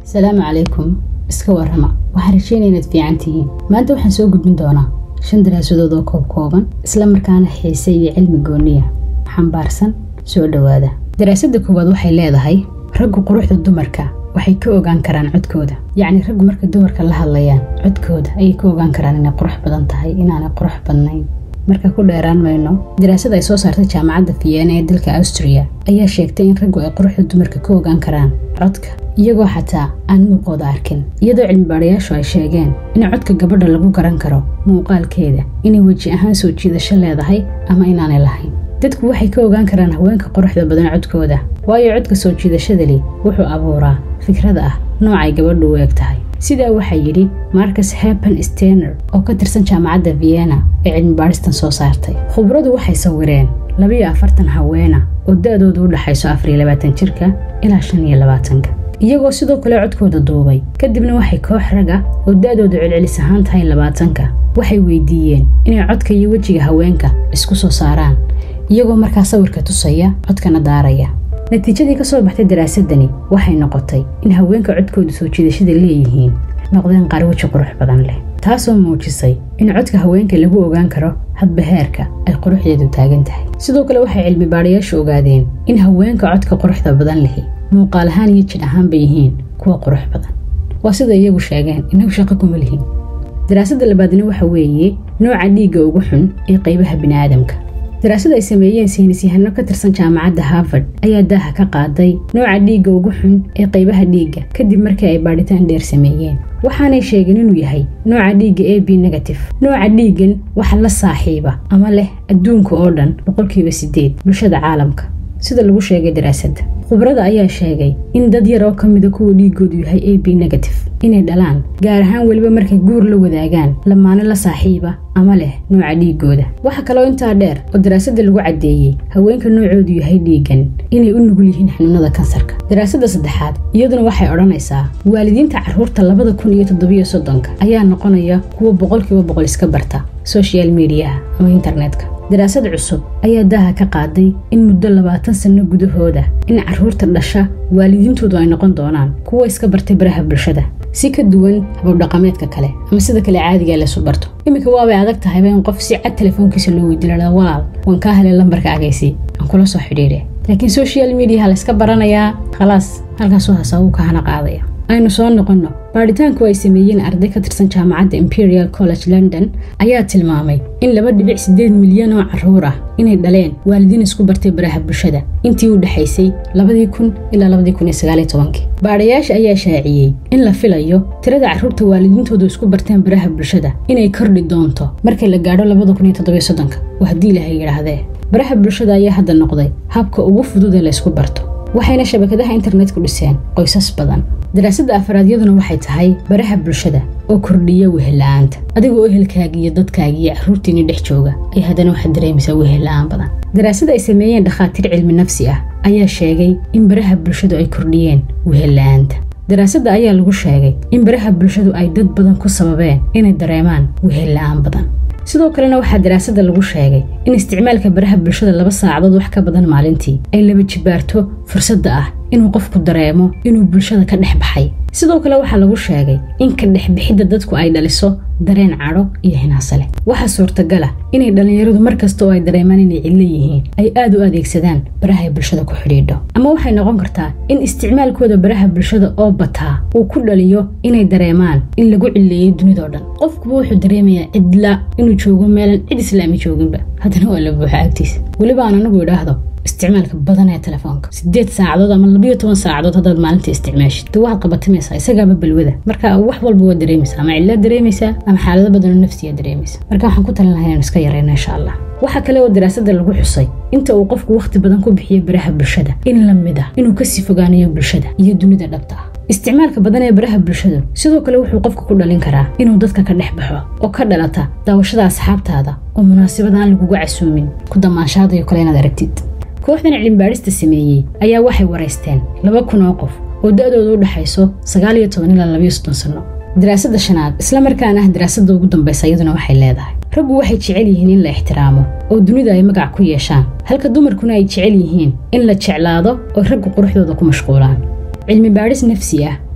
asalaamu calaykum iska warrama waxaan rajeynaya inaad fiican tihiin maanta waxaan soo gudbin doonaa shan daraasadood oo koob kooban isla markaana xiise iyo cilmi gooniya xambaarsan soo dhowaada daraasadda koowaad waxay leedahay raggu quruxda dumarka waxay ka ogaan karaan codkooda yacni raggu markay dumarka la hadlayaan codkooda ayay ka ogaan karaan inay qurux badan tahay inaanay qurux badnayn marka ku dheeraan mayno daraasad ay soo saartay jaamacadda vienna ee dalka austriya ayaa sheegtay in raggu ay quruxda dumarka ka ogaan karaan codka iyagoo xataa aan muuqooda arkin iyadoo cilmibaadhayaashu ay sheegeen in codka gabadha lagu garan karo muuqaalkeeda inay weji ahaan soo jiidasho leedahay ama inaanay lahayn dadku waxay ka ogaan karaan haweenka quruxda badan codkooda waayo codka soo jiidashadali wuxuu abuuraa fikrada ah noocay gabadhu u eg tahay sidaa waxaa yidhi marcus hepen stener oo ka tirsan jaamacadda vienna ee cilmibaadhistan soo saartay khubradu waxay sawireen labiyo afartan haweena oo da-doodu u dhaxayso afariyo labaatan jirka ilaa shan iyo labaatanka iyagoo sidoo kale codkooda duubay kadibna waxay koox raga oo da-doodu celcelis ahaan tahay labaatanka waxay weydiiyeen inay codka iyo wejiga haweenka isku soo saaraan iyagoo markaa sawirka tusaya codkana daaraya natiijadii ka soo baxtay daraasadani waxay noqotay in haweenka codkooda soo jiidashada leeyihiin noqdeen qaar weji qurux badan leh taasoo muujisay in codka haweenka lagu ogaan karo hadba heerka ay quruxdeedu taagan tahay sidoo kale waxay cilmi baadhayaashu ogaadeen in haweenka codka quruxda badan lihi muuqaal ahaan iyo jidh ahaanba yihiin kuwa qurux badan waa sida iyagu sheegeen inagu shaqo kuma lihin daraasadda labaadna waxa weeye nooca dhiigga ugu xun ee qaybaha bini'aadamka daraasad ay sameeyeen saynisyahano ka tirsan jaamacadda harvard ayaa daaha ka qaaday nooca dhiigga ugu xun ee qaybaha dhiigga kadib markii ay baadhitaan dheer sameeyeen waxaanay sheegeen inuu yahay nooca dhiigga a b negative nooca dhiiggan waxa la saaxiiba ama leh adduunka oo dhan boqolkiiba siddeed bulshada caalamka sida lagu sheegay daraasadda khubrada ayaa sheegay in dad yar oo ka mida kuwa dhiiggoodu yahay a b negative inay dhalaan gaar ahaan weliba markay guur la wadaagaan lamaano la saaxiiba ama leh nooca dhiiggooda waxa kaloo intaa dheer oo daraasadda lagu caddeeyey haweenka noocoodu yahay dhiiggan inay u nugul yihiin xanuunada kansarka daraasadda saddexaad iyaduna waxay odhanaysaa waalidiinta carruurta labada kun iyo toddobiyo soddonka ayaa noqonaya kuwa boqolkiiba boqol iska barta social mediaha ama internetka daraasad cusub ayaa daaha ka qaaday in muddo labaatan sanno gudahooda in carruurta dhasha waalidiintoodu ay noqon doonaan kuwa iska bartay baraha bulshada si ka duwan hababdhaqameedka kale ama sida kale caadiga laysu barto iminka waabay adag tahayba in qof si cad telefoonkiisa loo weydiilaa walaal waan kaa helay lambarka agaysi aan kula soo xidhiidhe laakiin social mediaha layska baranayaa khalaas halkaasuu hasaabuu ka hana qaadaya aynu soo noqonno baadhitaanku ay sameeyeen arday ka tirsan jaamacadda imperial college london ayaa tilmaamay in laba dhibic siddeed milyan oo carruur ah inay dhaleen waalidiin isku bartay baraha bulshada intii u dhexaysay labadii kun ilaa labadii kun iyo sagaaliyo tobankii baadhayaasha ayaa shaaciyey in la filayo tirada carruurta waalidiintoodu isku barteen baraha bulshada inay kordhi doonto markii la gaadho labada kun iyo toddobiyo soddonka oo haddii ilahay yidhaahdee baraha bulshada ayaa hadda noqday habka ugu fudud ee laysku barto waxayna shabakadaha internetku dhiseen qoysas badan daraasadda afraadyaduna waxay tahay baraha bulshada oo kordhiya wehella-aanta adigoo ehelkaaga iyo dadkaaga iyo carruurtiinii dhex jooga ay haddana waxaad dareemaysaa wehella-aan badan daraasad ay sameeyeen dhakhaatiir cilmi nafsi ah ayaa sheegay in baraha bulshadu ay kordhiyeen wehella-aanta daraasadda ayaa lagu sheegay in baraha bulshadu ay dad badan ku sababeen inay dareemaan wehella-aan badan sidoo kalena waxaa daraasadda lagu sheegay in isticmaalka baraha bulshada laba saacadood wax ka badan maalintii ay laba jibaarto fursadda ah inuu qofku dareemo inuu bulshada ka dhex baxay sidoo kale waxaa lagu sheegay in ka dhexbixidda dadku ay dhaliso dareen cadho iyo hinaasale waxaa suurtagala inay dhallinyaradu mar kasta oo ay dareemaan inay cidlo yihiin ay aad u adeegsadaan barahay bulshada ku xidhiidho ama waxay noqon kartaa in isticmaalkooda baraha bulshada oo bataa uu ku dhaliyo inay dareemaan in lagu cilleeyey dunidao dhan qofkuba wuxuu dareemayaa cidla inuu joogo meelan cid islaami jooginba haddana waa la buuxa agtiisa weliba aan anagu idhaahdo isticmaalka badan ee telefoonka sideed saacadood ama labiyo toban saacadood haddaad maalintii isticmaashid de waxaad qabatimaysaa isagaaba balwada marka wax walba waad dareemaysaa ama cillaad dareemaysaa ama xaalado badanoo nafsiyaa dareemaysa marka waxaan ku talin lahaa inaan iska yarayno insha allah waxaa kale oo daraasadda lagu xusay inta uu qofku wakhti badan ku bixiyo baraha bulshada in la mid ah inuu kasii fogaanayo bulshada iyo dunida dhabta ah isticmaalka badan ee baraha bulshadu sidoo kale wuxuu qofka ku dhalin karaa inuu dadka ka dhex baxo oo ka dhalata daawashada asxaabtaada oo munaasabad aan laguga casuumin ku damaanshaadayo kale inaad aragtid kooxdan cilmibaadhista sameeyey ayaa waxay waraysteen laba kun oo qof oo da-dooda u dhexayso sagaal iyo toban ilaa labayo soddon sanno daraasadda shanaad isla markaana ah daraasadda ugu dambaysa iyaduna waxay leedahay raggu waxay jecel yihiin in la ixtiraamo oo dunida ay magac ku yeeshaan halka dumarkuna ay jecel yihiin in la jeclaado oo raggu quruxdooda ku mashquulaan cilmi baadhis nafsi ah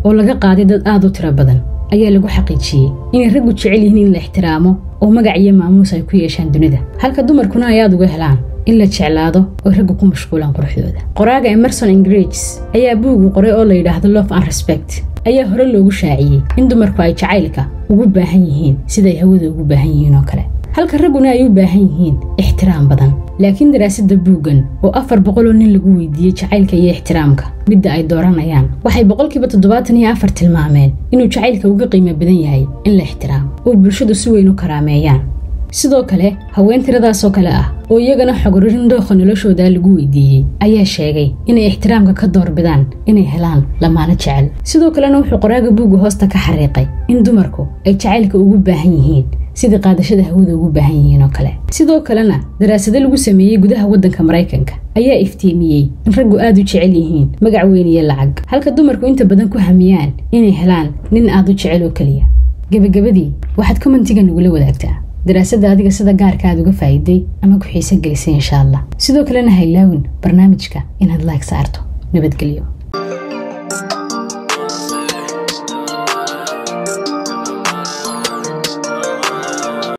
oo laga qaaday dad aad u tiro badan ayaa lagu xaqiijiyey inay raggu jecel yihiin in la ixtiraamo oo magac iyo maamuus ay ku yeeshaan dunida halka dumarkuna ay aad uga helaan in la jeclaado oo raggu ku mashquulaan quruxdooda qoraaga emerson ingrigs ayaa buugu qoray oo la yidhaahdo love and respect ayaa hore loogu shaaciyey in dumarku ay jacaylka ugu baahan yihiin siday hawada ugu baahan yihiin oo kale halka ragguna ay u baahan yihiin ixtiraam badan laakiin daraasadda buuggan oo afar boqoloo nin lagu weydiiyey jacaylka iyo ixtiraamka midda ay dooranayaan waxay boqolkiiba toddobaatan iyo afar tilmaameen inuu jacaylka uga qiimo badan yahay in la ixtiraamo oo bulshadu si weyn u karaameeyaan sidoo kale haween tiradaasoo kale ah oo iyagana xogorarin dookha noloshooda lagu weydiiyey ayaa sheegay inay ixtiraamka ka doorbidaan inay helaan lamaano jecel sidoo kalena wuxuu qoraaga buugga hoosta ka xariiqay in dumarku ay jacaylka ugu baahan yihiin sidii qaadashada hawada ugu baahan yihiin oo kale sidoo kalena daraasado lagu sameeyey gudaha waddanka maraykanka ayaa iftiimiyey in raggu aad u jecel yihiin magac weyn iyo lacag halka dumarku inta badan ku hamiyaan inay helaan nin aad u jecel oo keliya gebagabadii waxaad kommentiga nagula wadaagtaa daraasadda adiga sida gaarka aad uga faa'iiday ama ku xiise gelisay insha allah sidoo kalena ha ilaawin barnaamijka inaad laag saarto nabadgelyo